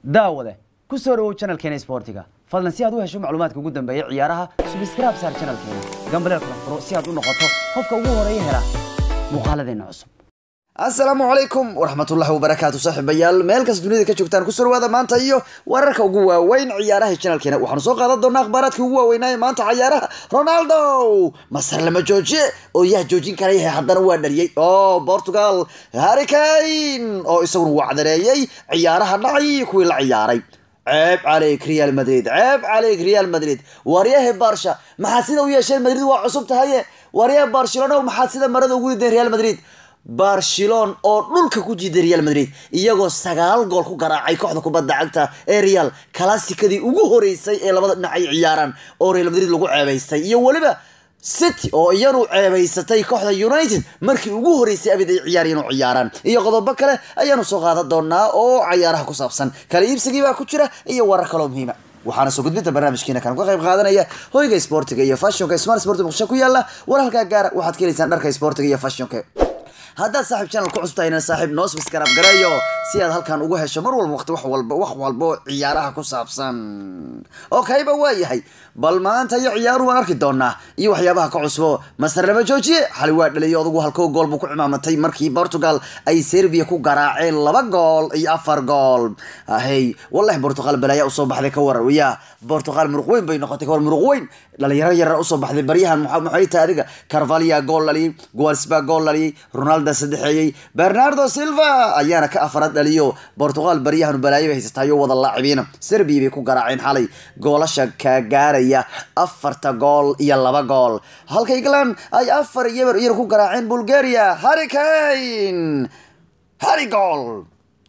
daawade ku soo dhawow channelkeena sportiga fadlan si aad u hesho macluumaadka ugu dambeeya ciyaaraha subscribe saar channelkeena gambaleel kala furo si aad u noqoto qofka ugu horeeya hela muuqaaladeena cusub asalaamu calaykum waraxmatullahi wabarakaatu saaxiibayaal meel kas dunida ka joogtaan kusoo dhawaada maanta iyo wararka ugu waaweyn ciyaaraha channelkeena waxaanu soo qaadan doonaa akhbaaraadkii ugu waaweynaaye maanta ciyaaraha ronaldo masar lama joojiye oo yaa joojin karaya haddana waa dhaliyey oo portugal harricane oo isaguna wacdareeyey ciyaaraha dhacay kuwii la ciyaaray ceeb caleyk real madrid ceeb caleyk real madrid waryahe barsha maxaad sida u yeesheen madrid waa cusub tahaye waryahe barcelona maxaad sida marada ugu rideen real madrid barcelon oo dhulka ku jiiday real madrid iyagoo sagaal gool ku garaacay kooxda kubadda cagta ee real kalaasikadii ugu horeysay ee labada dhinac ay ciyaaraan oo real madrid lagu ceebaystay iyo weliba city oo iyanu ceebaysatay kooxda united markii ugu horeysay abid ay ciyaarayeen oo ciyaaraan iyo qodobo kale ayaanu soo qaadan doonaa oo cayaaraha ku saabsan kala iibsigii baa ku jira iyo warar kaloo muhiima waxaana soo gudbinta barnaamijkiina kan ka qayb qaadanaya hoyga sportiga iyo fashionka smart sport muqdisho ku yaala war halkaa gaara waxaad ka helaysaan dharka sportiga iyo fashionka haddaad saaxiib channel ku cusubtahayna saaxiib noo subscribe gareeyo si aad halkan uga hesho mar walba waqti wax walba wax walbo ciyaaraha ku saabsan okayba waa yahay bal maanta iyo ciyaaruhu waan arki doonaa iyo waxyaabaha ka cusbo masar lama joojiye xali waa dhaliyo odagu halkoo gool buu ku cimaamatay markii portugal ay serbia ku garaaceen laba gool iyo afar gool hey wallahi portugal balaya usoo baxday ka warar ya portugal muruq weyn bay noqotay ka war muruq weyn dhalinyaro yarar usoo baxday baryahan maxay tahay adiga carvalia gool dhaliyay gualsba gool dhaliyay ronaldo saddexeeyey bernardo silva ayaana ka afaraad dhaliyo portugal baryahan balaayo bay haysatayo wada laacibiina serbia bay ku garaaceen xalay goolasha ka gaaraya afarta gool iyo laba gool halka england ay afar yeber iyar ku garaaceen bulgaria harricane harry gool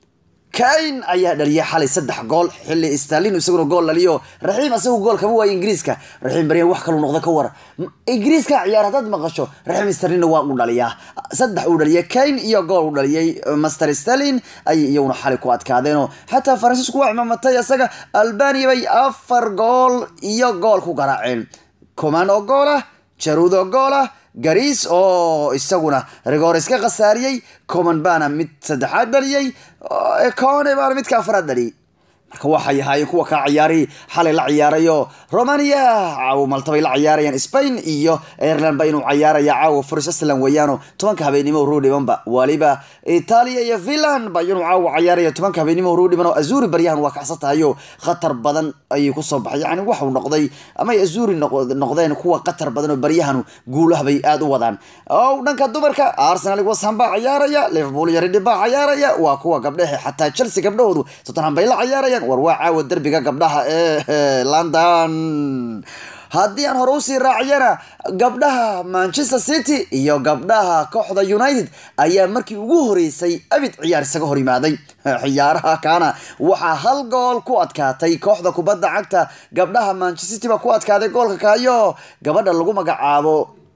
kain ayaa dhaliyay xalay saddex gool xilli stalin isaguna gool dhaliyo raxiim isagu gool kama waayo ingiriiska raxiim baryan wax kalu noqda ka war ingiriiska ciyaar haddaad maqasho raxiim stallinna waa u dhaliyaa saddex uu dhaliyay kain iyo gool u dhaliyay master stalin ayay iyaguna xalay ku adkaadeenoo xataa faransiisku waa cimaamatay isaga albania bay afar gool iyo gool ku garaaceen coman oo gool ah jaruud oo gool ah gariis oo isaguna rigoor iska khasaariyey coman baana mid saddexaad dhaliyey cone baana midka afraad dhaliyay marka waxay ahaayeen kuwa kaa ciyaari xalay la ciyaarayo romania caawo malta bay la ciyaarayaan spain iyo ireland ba inuu ciyaaraya caawo furs island weeyaano tobanka habeenimo ruu dhibanba waliba italia iyo finland ba inuu caawo ciyaaraya tobanka habeenimo ruu dhiban oo azuri baryahan waa kacsan tahayo khatar badan ayay kusoo baxay yani waxuu noqday ama ay azuri noqdeen kuwa khatar badan oo baryahanu guulaha bay aada u wadaan o dhanka dumarka arsenal washam baa ciyaaraya liverpool iyo ridhi baa ciyaaraya waa kuwa gabdhehe xataa chelsea gabdhahoodu tottenham bay la ciyaarayaan war waa caawa derbiga gabdhaha ee london haddii aan hore usii raaciyana gabdhaha manchester city iyo gabdhaha kooxda united ayaa markii ugu horeysay abid ciyaar isaga hor yimaaday ciyaaraha kaana waxaa hal gool ku adkaatay kooxda kubadda cagta gabdhaha manchester city baa ku adkaaday goolka kaayo gabadha lagu magacaabo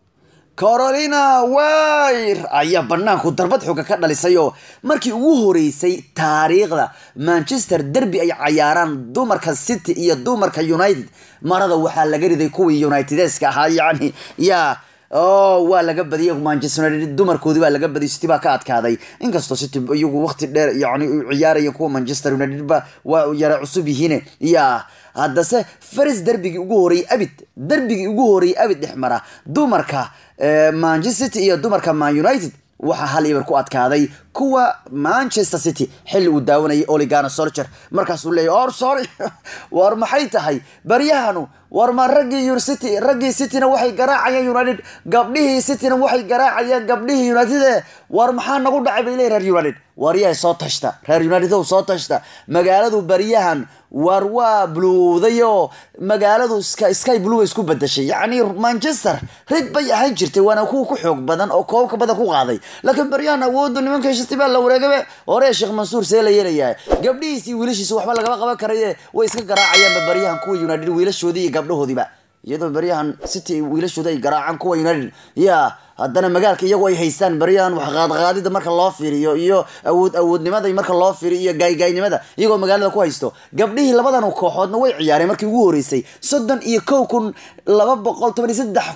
carolina wayr ayaa banaanku darbad xooga ka dhalisayoo markii ugu horeysay taariikhda manchester derby ay cayaaraan dumarka city iyo dumarka united marada waxaa laga riday kuwii unitedeska ahaa yani ya o waa laga badiyay manchester united dumarkoodii baa laga badiyay city baa ka adkaaday inkastoo city iyagu waqti dheer yani ciyaaraya kuwa manchester united ba waa yara cusub yihiin ya haddase faris derbigii ugu horeeyey abid derbigii ugu horeeyey abid dhex mara dumarka manchester city iyo dumarka man united waxaa hal ibar ku adkaaday kuwa manchester city xilli uu daawanayay oligana solcher markaasuu leeyay or sorry war maxay tahay baryahanu war ma raggii city raggii cityna waxay garaacayeen united gabdhihii cityna waxay garaacayeen gabdhihii united war maxaa nagu dhacay bay leeyihin reer united waryahay soo tashta reer united ow soo tashta magaaladu baryahan war waa bluudayo magaaladu sky blue isku bedashay yacni manchester rid bay ahaan jirtay waana kuwa ku xoog badan oo koobka badan ku qaaday laakiin baryahan awooda nimanka shiti baa la wareegabe hore sheekh mansuur see la yeelayaa gabdhihiisi wiilashiisa waxba lagama qaban karaye way iska garaacayaanba baryahan kuwa united wiilashoodii iyo gabdhahoodiiba iyadoo baryahan city wiilashooda ay garaacaan kuwa united ya haddana magaalka iyagu ay haystaan baryahan wax qaadqaadida marka loo fiiriyo iyo awood awoodnimada marka loo fiiriyo iyo gaaygaynimada iyagoo magaalada ku haysto gabdhihii labadan kooxoodna way ciyaareen markii ugu horeysay soddon iyo kow kun laba boqol toban iyo saddex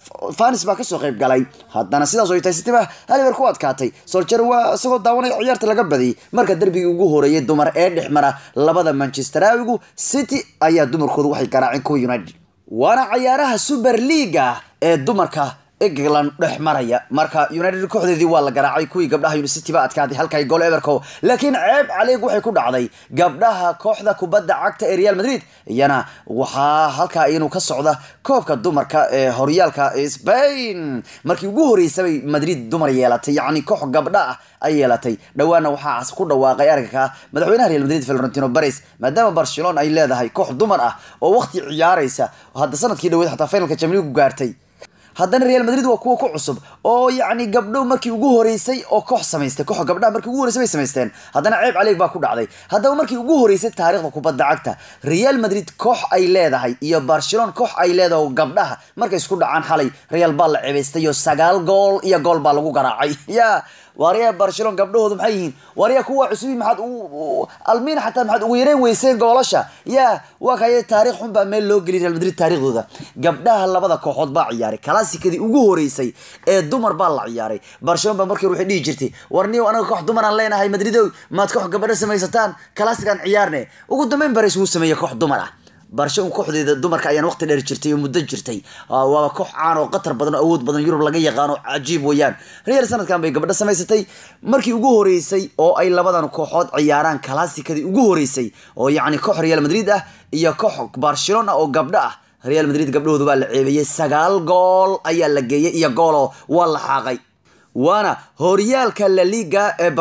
fanis baa kasoo qayb galay haddana sidaas oo tahay city baa haliber ku adkaatay soljer waa isagoo daawanaya ciyaarta laga badiyay marka derbigii ugu horeeyay dumar ee dhex mara labada manchesteraawigu city ayaa dumarkoodu waxay garaaceen kuwa united waana cayaaraha super leaga ee dumarka england dhex maraya marka united kooxdeedii waa la garaacay kuwii gabdhaha unicity ba adkaaday halkay gool everco laakiin ceeb caleeg waxay ku dhacday gabdhaha kooxda kubadda cagta ee real madrid iyana waxaa halkaa inuu ka socda koobka dumarka ee horyaalka spain markii ugu horeysabay madrid dumar yeelatay yacni koox gabdha ah ay yeelatay dhowaana waxaa ku dhawaaqay aragka madaxweynaha real madrid florentino bares maadaama barcelona ay leedahay koox dumar ah oo waqti ciyaaraysa hadda sanadkii dhaweed xataa finalka jamligu gaartay haddana real madrid waa kuwa ku cusub oo yacni gabdho markii ugu horeysay oo koox samaystay koox gabdhaha markii ugu horeysay bay samaysteen haddana ceeb caleeg baa ku dhacday haddaba markii ugu horeysay taariikhda kubadda cagta real madrid koox ay leedahay iyo barcelona koox ay leedahay oo gabdhaha markay isku dhacaan xalay real baa la cebaystay oo sagaal gool iyo gool baa lagu garaacay ya waaryaa barcelona gabdhahoodu maxay yihiin waaryaa kuwa cusubi maxaad almiina xataa maxaad ugu yareen weyseen goolasha ya waa kaya taarikh xun baa meel loo geliy real madrid taariikhdooda gabdhaha labada kooxood baa ciyaaray kalaasikadii ugu horeysay ee dumar baa la ciyaaray barcelona baa markii waxay dhihi jirtay warniyow anaga koox dumaraan leenahay madridow maad koox gabadho samaysataan kalaasikaan ciyaarne ugu dambeyn bares wuu sameeyey koox dumar ah barcelona kooxdeeda dumarka ayaan waqti dheer jirtay oo muddo jirtay waaba koox caan oo qatar badan oo awood badan yurub laga yaqaano cajiib weeyaan real sanadkan bay gabadho samaysatay markii ugu horeysay oo ay labadan kooxood ciyaaraan kalaasikadii ugu horeysay oo yacni koox real madrid ah iyo koox barcelona oo gabdho ah real madrid gabdhahoodu baa la ceebeeyey sagaal gool ayaa la geeyey iyo gooloo waa la xaaqay waana horyaalka la liga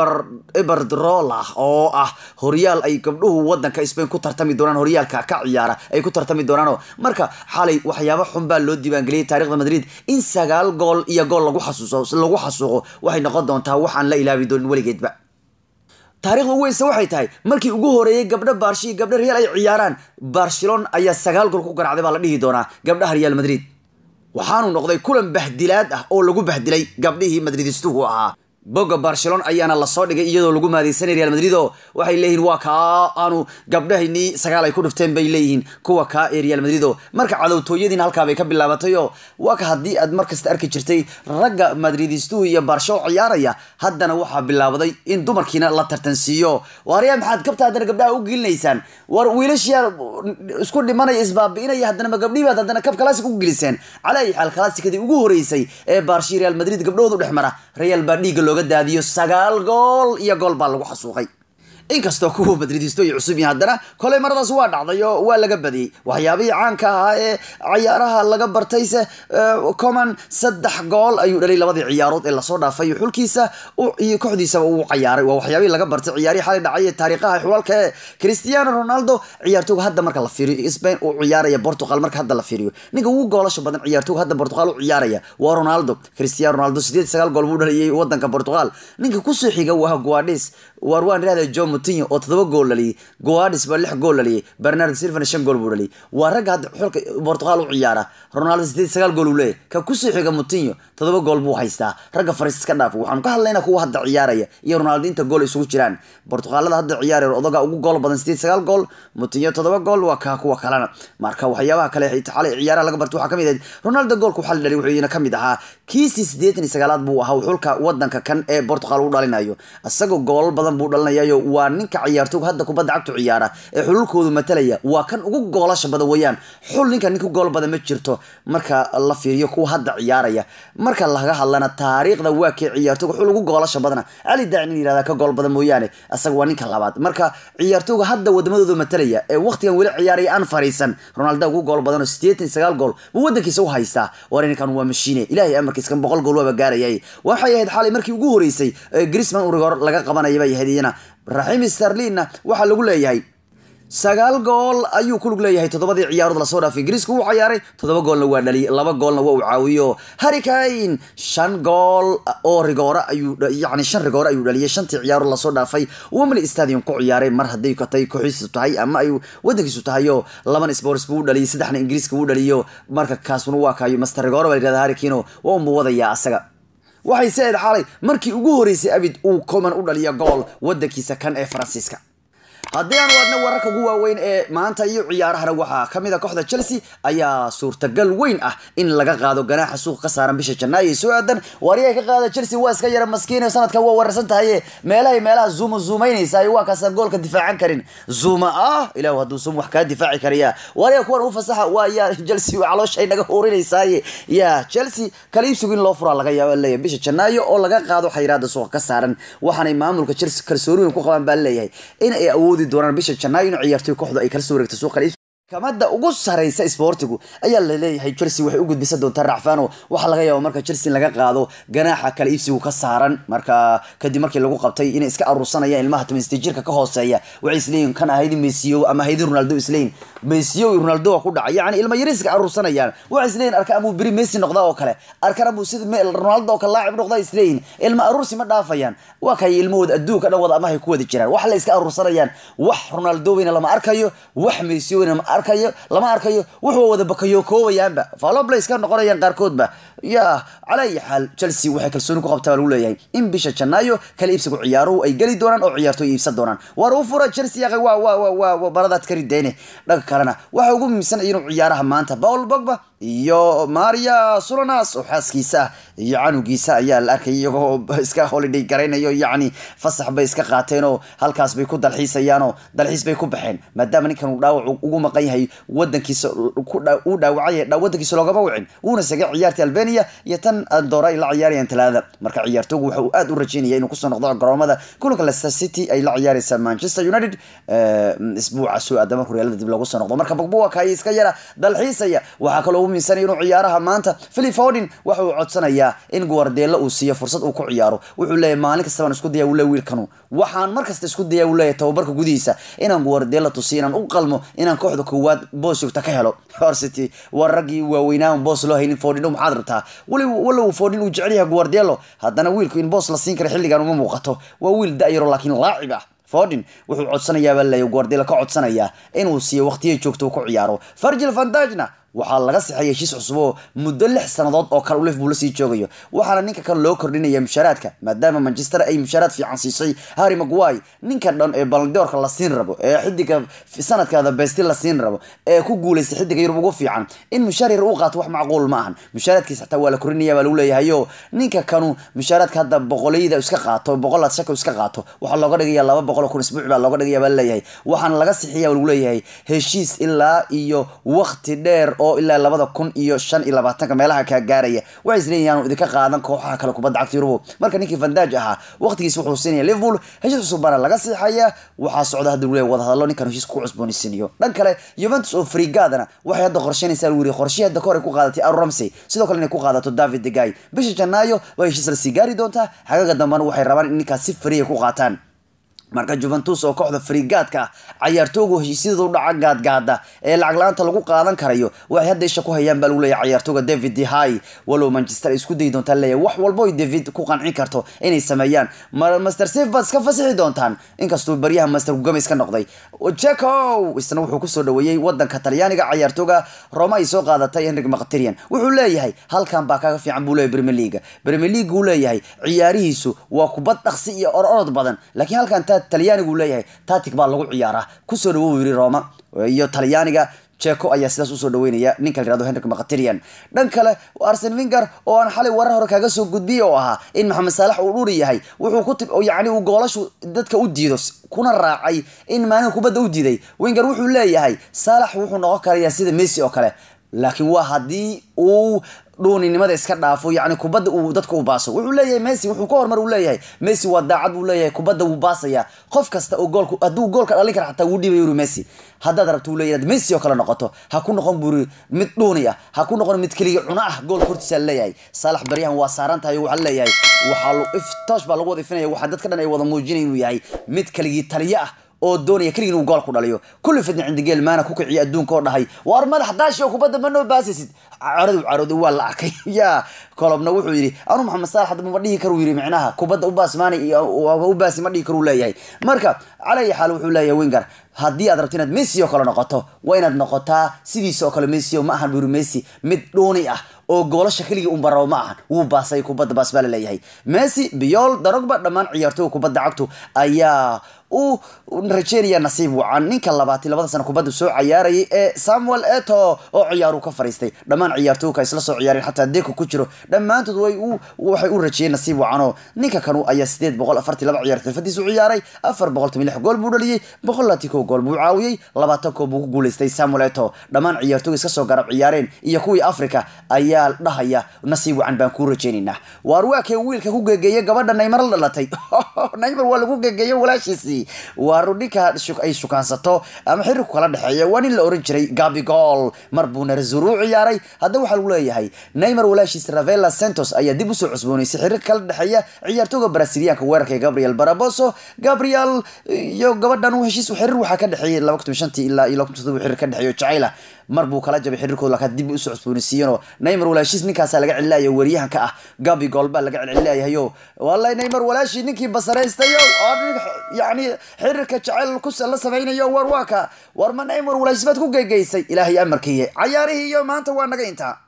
eberdrola oo ah horyaal ay gabdhuhu wadanka spain ku tartami doonaan horyaalka ka ciyaara ay ku tartami doonaano marka xalay waxyaaba xun baa loo diiwaangeliyay taarikhda madrid in sagaal gool iyo gool lagu xasuuso lagu xasuuqo waxay noqon doontaa waxaan la ilaabi doonin weligeedba taarikhda ugu weysa waxay tahay markii ugu horeeyay gabdho barshi iyo gabdho real ay ciyaaraan barcelona ayaa sagaal gool ku garacday baa la dhihi doonaa gabdhaha real madrid waxaanu noqday kulan bahdilaad ah oo lagu bahdilay gabdhihii madridistuhu ahaa boga barcelona ayaana lasoo dhigay iyadoo lagu maadeysanay real madrid oo waxay leeyihiin waa kaa aanu gabdhahaynii sagaal ay ku dhifteen bay leeyihiin kuwa kaa ee real madrid oo marka cadowtooyadiina halkaa bay ka bilaabatay oo waa ka haddii aad markasta arki jirtay ragga madridistuhu iyo barsho ciyaaraya haddana waxaa bilaabaday in dumarkiina la tartansiiyo waaryaa maxaad kabta haddana gabdhaha u gelinaysaan war wiilashiyaa isku dhimanaya isbaabi'inaya haddana ma gabdhihii baad haddana kab classic u geliseen calaa ayi xaal classicadii ugu horeysay ee barshi real madrid gabdhahoodu dhex mara real baa dhiigga looga daadiyo sagaal gool iyo gool baa lagu xasuuqay inkastoo kuwa madridisto ay cusub yihiin haddana koley maradaas waa dhacday oo waa laga badiyey waxyaabihii caanka ahaa ee cayaaraha laga bartayse coman saddex gool ayuu dhalay labadii ciyaarood ee lasoo dhaafay xulkiisa iyo kooxdiisaba uu cayaaray waa waxyaabihii laga bartay ciyaarihii xalay dhacay ee taariikhaha xulalka ee cristiano ronaldo ciyaartooga hadda marka la fiiriyo spain uu ciyaaraya portugal marka hadda la fiiriyo ninka ugu goolasha badan ciyaartooga hadda portugal u ciyaaraya waa ronaldo cristiano ronaldo sideed sagaal gool buu dhaliyay wadanka portugal ninka kusoo xiga waa guadis waar waan rahda john mutinho oo todoba gool dhaliyay guadis baa lix gool dhaliyay bernard silvan shan gool buu dhaliyay waa ragga hadda xulka portugal u ciyaara ronaldo sideed sagaal gool uu leeyahy ka kusoo xiga mutinho todoba gool buu haystaa ragga fariis iska dhaaf waxaanu ka hadlaynaa kuwa hadda ciyaaraya iyo ronaldo inta gool isugu jiraan portugalada hadda ciyaaraya odaga ugu gool badan sideed sagaal gool mutinho todoba gool waa kaa kuwa kalena marka waxyaabaha kale xalay ciyaaraha laga barta waxaa kamid ahayd ronaldo goolka waxaa la dhaliyay wuxuu kamid ahaa kiisii sideetan iyo sagaalaad buu ahaa xulka wadanka kan ee portugal u dhalinayo isagoo goolal badan buu dhalinayayo waa ninka ciyaartooga hadda kubadda cagtu ciyaara ee xululkoodu matalaya waa kan ugu goolasha badan weeyaan xul ninka ninka gool badan ma jirto marka la fiiriyo kuwa hadda ciyaaraya marka laga hadlana taariikhda waa kee ciyaartooga xul ugu goolasha badana cali daacin in yirahda ka gool badan mooyaane isaga waa ninka labaad marka ciyaartooga hadda wadamadooda matalaya ee waqtigan weli ciyaaraya aan fariisan ronaldo ugu gool badan oo sideetan sagaal gool buu wadankiisa u haystaa war ninkan waa mashiine ilaahay amarkiis kan boqol gool waaba gaarayay waxay ahayd xalay markii ugu horeysay grisman urigor laga qabanaya bay ahayd iyana raxiim starlinna waxaa lagu leeyahay sagaal gool ayuu ku lug leeyahay toddobadii ciyaarood lasoo dhaafay ingiriiska wuu cayaaray toddoba goolna waa dhaliyay laba goolna waa uu caawiyo harrikane shan gool oo rigoore ayuu yacni shan rigoore ayuu dhaliyay shantii ciyaarood lasoo dhaafay wembley stadium ku ciyaaray mar hadday katay kooxiisu tahay ama ay wadankiisu tahayo laban sports buu u dhaliyay saddexna ingiriiska wuu dhaliyo marka kaasuna waa kaayo master rigoore baa yidhahda harrikino waa unbuu wadayaa asaga waxay se-ed xalay markii ugu horeysay abid uu coman u dhaliya gool wadankiisa kan ee faransiiska haddii aan waadna wararka ugu waaweyn ee maanta iyo ciyaarahana waxaa kamid a kooxda chelsea ayaa suurtagal weyn ah in laga qaado ganaaxa suuqa ka saaran bisha janaayo ee soo aadan waariyaha ka qaada chelsea waa iska yara maskiin sanadkan waa wararsan tahaye meelahay meelaha zuuma zuumaynaysa waa kaasaan goolka difaacan karin zuuma ah ilahu hadduu sum wax kaa difaaci karaya waariyaha kuwan u fasaxa waa yaa chelsea calooshay naga hurinaysaye ya chelsea kala iibsigu in loo furaa laga yaaba leeyahay bisha janaayo oo laga qaado xayiraada suuqa ka saaran waxaanay maamulka chelsea kalsooni weyn ku qabaan baa leeyahay in ay awoodi doonaan bisha janaayo in ciyaartoy kooxdu ay kala soo wareegto suuqa kala iibsiga kamada ugu sareysa sportigu ayaa laleeyahay chelsea waxay u gudbisan doontaa racfano waxaa laga yaaba marka chelsea laga qaado ganaaxa kala iibsigu ka saaran marka kadib markii lagu qabtay inay iska aruursanayaan ilmaha tobansideed jirka ka hooseeya waxay isleeyihin kan ahaydi mesiyo ama ahaydi ronaldo isleeyin mesiyo iyo ronaldo waa ku dhacay yacni ilma yaris iska aruursanayaan waxay isleeyihin arka amuu beri messi noqda oo kale arkan amuu sida ronaldo oo kale laacib noqda isleeyihin ilma aruursi ma dhaafayaan waa kay ilmahooda adduunka dhan wada amahay ku wada jiraan wax la iska aruursanayaan wax ronaldo weyna lama arkayo wax mesiyo weyna arkayo lama arkayo wuxuu wada bakayo koobayaanba faloblays ka noqonayaan qaarkoodba ya cala ayi xaal chelsea waxay kalsooni ku qabtaa baa lagu leeyahay in bisha janaayo kala iibsigu ciyaaruhu ay geli doonaan oo ciyaartoy iibsan doonaan waar u fura chelsea yaqay waa waa waa waa baradaad kari deyne dhanka kalena waxa ugu muhiimsan inuu ciyaaraha maanta paul bogba iyo maria sulanas oo xaaskiisa ah iyo canugiisa ayaa la arkay iyagoo iska holiday garaynayo yacni fasax bay iska qaateen oo halkaas bay ku dalxiisayaanoo dalxiis bay ku baxeen maadaama ninkan uu dhaawac ugu maqan yahay wadankiisa uu dhaawacay wadankiisa loogama wicin wuuna sagay ciyaartii albania iyo tan andora ay la ciyaarayaan talaada marka ciyaartoogu waxa uu aad u rajeynaya inuu kusoo noqdo garoomada kulanka leicester city ay la ciyaaraysa manchester united isbuuca soo aadama horyaalada dib loogu soo noqdo marka bogbo waa kaaya iska yara dalxiisaya waxaa kaloo ugu miinsanaya inuu ciyaaraha maanta philip fordin waxa uu codsanayaa in guardelo uu siiyo fursad uu ku ciyaaro wuxuu leeyahay maalin kasta baan isku daya uu leeyahay wiilkanu waxaan mar kasta isku daya uu leeyahay tababarka gudihiisa inaan guardelo tusiyo inaan u qalmo inaan kooxda koowaad boos joogta ka helo horsity waa raggii waaweynaan boos loo haynin fordin maxaad rabtaa weli walow fordin uu jecel yahay guardelo haddana wiilku in boos la siin kara xilligan uma muuqato waa wiil da-yaro laakiin laacib ah fordin wuxuu codsanayaa baa leeyahay guardelo ka codsanayaa inuu siiyo waqtiya joogta uu ku ciyaaro fargil vandajna waxaa laga sixay heshiis cusub oo muddo lix sannadood oo kale u liverpool lasii joogayo waxaana ninka kan loo kordhinaya mushaaraadka maadaama manchester ay mushaaraad fiican siisay harry maguire ninka dhan ee balandoorka la siin rabo ee xidiga sanadkaada besti la siin rabo ee ku guuleystay xidiga yurub ugu fiican in mushaar yar uu qaato wax macquul ma ahan mushaaraadkiisa xataa waa la kordhinaya baa lagu leeyahayo ninka kanu mushaaraadka hadda boqolayda iska qaato boqolaad shaka iska qaato waxaa looga dhigaya laba boqol kun isbuuc baa looga dhigaya baa laleeyahay waxaana laga sixiya baa lagu leeyahay heshiis ilaa iyo waqti dheer oo ilaa labada kun iyo shan iyo labaatanka meelaha kaa gaaraya waxay isleeyihin aanu idinka qaadan kooxaha kale kubadda cagta yurubu marka ninkii vandaj ahaa waqtigiisa wuxuu siinaya liverpool heshiis cusub baana laga siixaya waxaa socda hadda lagu leeyahay wadahadallo ninkan heshiis ku cusboonaysiinayo dhan kale juventus oo frigadana waxay hadda qorsheynaysaa lagu yiri qorshihii hadda kahor ay ku qaadatay aaron ramsey sidoo kale inay ku qaadato david degay bisha janaayo waa heshiis lasii gaari doontaa xagaga dambana waxay rabaan in ninkaas si fariya ku qaataan marka juventus oo kooxda frigaadka ah cayaartoogu heshiisyada u dhaca gaadgaada ee lacag la-aanta lagu qaadan karayo waxay hadda isha ku hayaan baa lagu leeyahay cayaartooga david dehay walow manchester ay isku dayi doontaan leeyahay wax walbo ay david ku qancin karto inay sameeyaan master safe baad iska fasixi doontaan inkastuu baryaha master gugamis ka noqday jeco isna wuxuu kusoo dhaweeyey wadanka talyaaniga cayaartooga roma ay soo qaadatay henrik maqtirian wuxuu leeyahay halkan baa kaga fiican buu leeyahay premier league premier league uu leeyahay ciyaarihiisu waa kubad dhaqsi iyo ororod badan laakiin halkan talyaanigu leeyahay tatic baa lagu ciyaaraa kusoo dhawo yiri roma iyo talyaaniga jeco ayaa sidaas usoo dhaweynaya ninka la yirahdo henrik maqtirian dhan kale arsen winger oo aan xalay warar hore kaga soo gudbiyey oo ahaa in maxamed saalax uu dhuri yahay wuxuu ku tib yacni uu goolashu dadka u diido kuna raacay in maalin kubadda u diiday winger wuxuu leeyahay saalax wuxuu noqon karayaa sida messi oo kale laakiin waa haddii uu dhuuninimada iska dhaafo yacni kubadda uu dadka u baaso wuxuu leeyahay messi wuxuu ka hormar uu leeyahay messi waa daacad buu leeyahay kubadda wuu baasaya qof kasta oo goolku hadduu goolka dhalin kara xataa wuu dhibay yuri messi haddaad rabto uu leeyahay messi oo kale noqoto ha ku noqon buri mid dhuuni ah ha ku noqon mid keliya cuno ah goolka hortiisa leeyahay saalax baryahan waa saaran tahay waxaa leeyahay waxaa iftoosh baa lagu wada ifinaya waxaa dadka dhan ay wada muujinaya inuu yahay mid keligii taliye ah oo doonaya keligii inuu gool ku dhaliyo kulli fidna cindigeel maana ku kiciya adduunka oo dhahay waar madax daashi oo kubadda ma noo baasisid caradu carooday waa la arkay ya kolobna wuxuu yidhi anu maxamed saalax hadda ma dhihi karu yidhi micnaha kubadda u baasmaanay u baasi ma dhihi karu leeyahay marka calaya xaal wuxuu leeyahay winger haddii aad rabto inaad messi oo kale noqoto waa inaad noqotaa sidiisa oo kale messi oo ma ahan buri messi mid dhuuni ah oo goolasha keligii un barabo ma ahan wuu baasay kubadda baas baa la leeyahay messi biol darogba dhammaan ciyaartooga kubadda cagtu ayaa u rajeynaya nasiib wacan ninka labaatan labada sano kubadda soo cayaarayay ee samuel eto oo ciyaaru ka fariistay dhammaan ciyaartooyka isla soo ciyaareen xataa deko ku jiro dhammaantood way u waxay u rajeeyeen nasiib wacan oo ninka kanu ayaa sideed boqol afartii laba ciyaar xirfadiisu ciyaaray afar boqol toban lix gool buu dhaliyey boqol laati kow gool buu caawiyey labaatan koob buu ku guuleystay samuel eto dhammaan ciyaartooyga iska soo garab ciyaareen iyo kuwii africa ayaa dhahaya nasiib wacan baan kuu rajeynaynaa waar waa kee wiilka ku gegeeyay gabadha naymar la dhalatay naymar waa lagu gegeeyay walaashiisii waaru ninka ay shukaansato ama xiriirku kala dhexeeya waa nin la oran jiray gabi gol mar buu narazuru u ciyaaray hadda waxaa lagu leeyahay neymar walaashiis ravela santos ayaa dib usoo cusbooneysay xiriirka kala dhexeeya ciyaartooga brasiliyaanka weerarka ee gabriel baraboso gabriel iyo gabadhan u heshiis xiriir waxaa ka dhexeeyay laba kun shantii ilaa iyo laba kun toddoba xiriir ka dhexeeyo jacayla mar buu kala jabay xiriirkooda laakiin dib usoo cusbooneysiiyeenoo neymar walaashiis ninkaasaa laga celinayo wariyahanka ah gabi gol baa laga celinayahayo wallahi neymar walaashii ninkii basaraystayo yani xiriirka jacayl la samaynayo war waa ka war ma neymar walaashiis baad ku gegeysay ilaahay amarkiiye cayaarihii iyo maanta waa naga intaa